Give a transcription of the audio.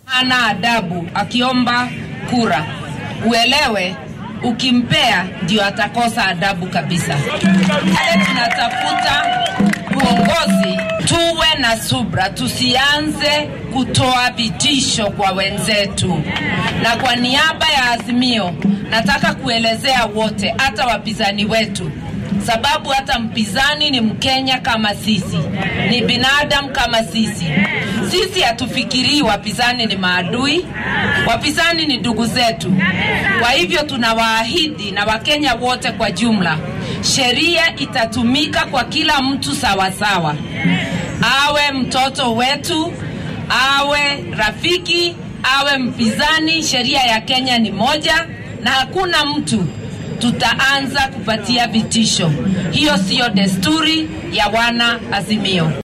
hana adabu akiomba kura, uelewe ukimpea ndio atakosa adabu kabisa. Wale tunatafuta uongozi, tuwe na subra, tusianze kutoa vitisho kwa wenzetu. Na kwa niaba ya Azimio, nataka kuelezea wote, hata wapinzani wetu sababu hata mpinzani ni Mkenya kama sisi, ni binadamu kama sisi. Sisi hatufikirii wapinzani ni maadui, wapinzani ni ndugu zetu. Kwa hivyo tunawaahidi na Wakenya wote kwa jumla, sheria itatumika kwa kila mtu sawasawa, awe mtoto wetu, awe rafiki, awe mpinzani. Sheria ya Kenya ni moja na hakuna mtu tutaanza kupatia vitisho. Hiyo siyo desturi ya wana Azimio.